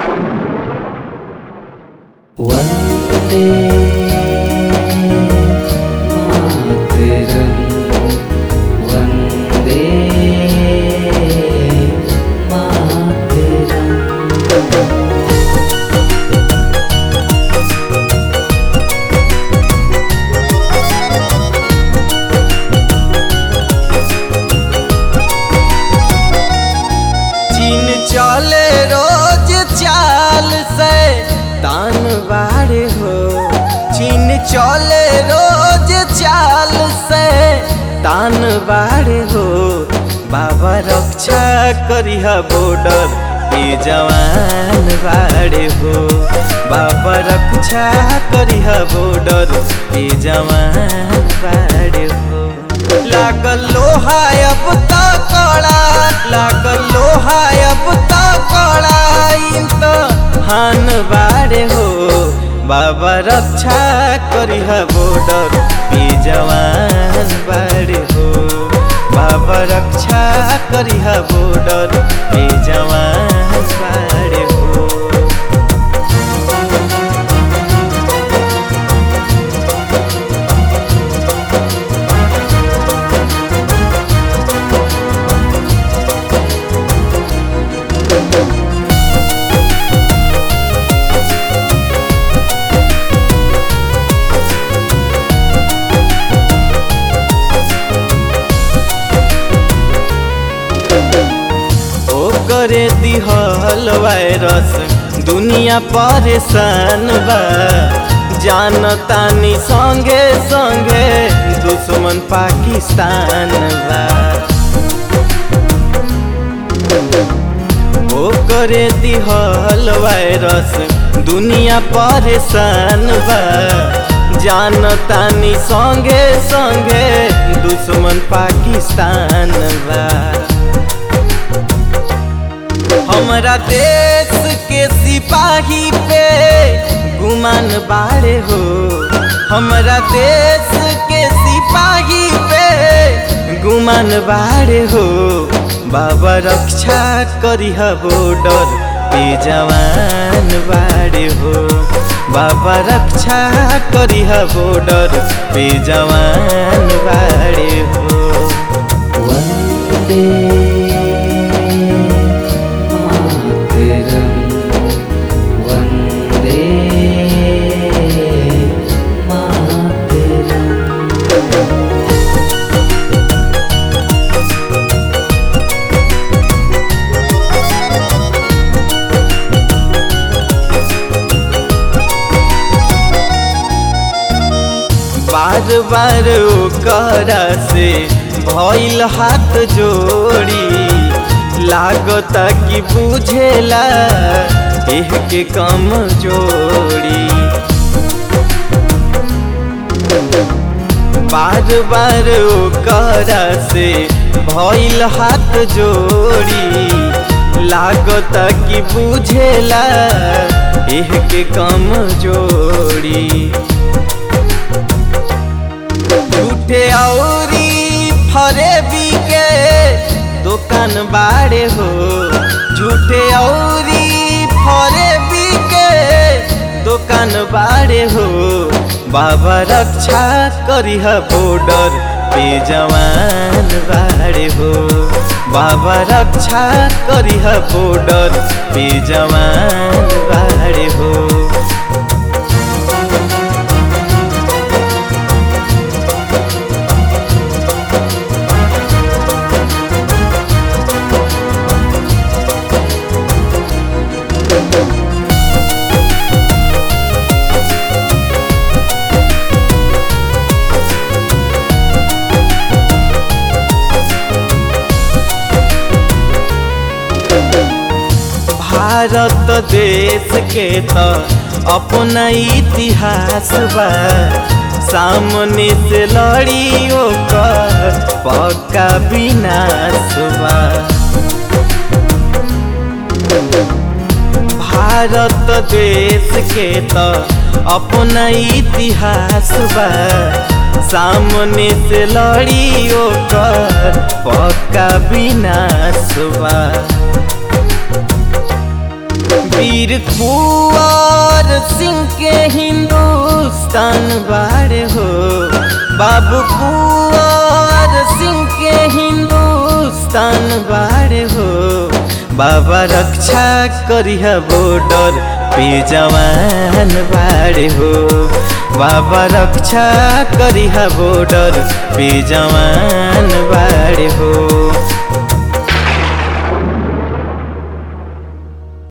वन्दे मातरम् वन्दे मातरम् चीन चले रोज चाल से तान बाड़े हो चीन चले रोज चाल से तान बाड़े हो बाबा रक्षा करिह बॉर्डर पे जवान बाड़े हो बाबा रक्षा करिह बॉर्डर पे जवान बाड़े हो लागल लोहा अब त कड़ा लागल लोहा अब त कड़ा इन त हान बाड़े हो बाबा रक्षा करिह बॉर्डर पे जवान बाड़े हो बाबा रक्षा करिह बॉर्डर पे जवान बाड़े हो ओ करे दिहल वायरस दुनिया परेशान बा जानतानी संगे संगे दुश्मन पाकिस्तान बा ओ करे दिहल वायरस दुनिया परेशान बा जानतानी संगे संगे दुश्मन पाकिस्तान बा हमरा देश के सिपाही पे गुमान बाड़े हो हमरा देश के सिपाही पे गुमान बाड़े हो बाबा रक्षा करिह बॉर्डर पे जवान बाड़े हो बाबा रक्षा करिह बॉर्डर पे जवान बाड़े हो वन्दे मातरम् वन्दे मातरम् बार बार ओकरा से भइल हाथ जोड़ी लागता कि बुझेला एह के कम जोड़ी बार बार ओकरा से भइल हाथ जोड़ी लागता कि बुझेला एह के कम जोड़ी झूठे औरी फरेबी के दुकान बाड़े हो झूठे औरी फरेबी के दुकान बाड़े हो बाबा रक्षा करिह बॉर्डर पे जवान बाड़े हो बाबा रक्षा करिह बॉर्डर पे जवान बाड़े हो भारत देश के त अपना इतिहास बा सामने से लड़ियों कर पक्का विनाश बा भारत देश के त अपना इतिहास बा सामने से लड़ियों कर पक्का विनाश बा वीर कुंवर सिंह के हिंदुस्तान बाड़े हो बाबू कुंवर सिंह के हिंदुस्तान बाड़े हो बाबा रक्षा करिहा बॉर्डर पे जवान बाड़े हो बाबा रक्षा करिहा बॉर्डर पे जवान बाड़े हो